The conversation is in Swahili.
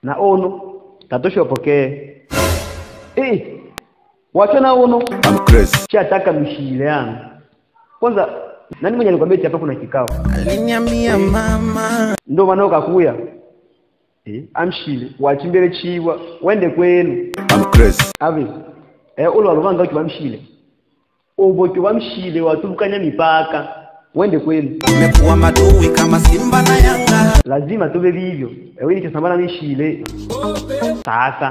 na uno tatosha wapokee eh wacho na uno I'm crazy. chataka mshile yangu kwanza nani mwenye alikwambia eti hapa kuna kikao Aliniambia mama ndo maana ukakuya eh amshile wachimbele chiwa wende kwenu I'm crazy. ave eh ulo waluvanga uchi bamshile ubo uchi bamshile watubukanya mipaka wende kwenu umekuwa madui kama Simba na Yanga lazima tube vivyo ewe nichosambana mishile sasa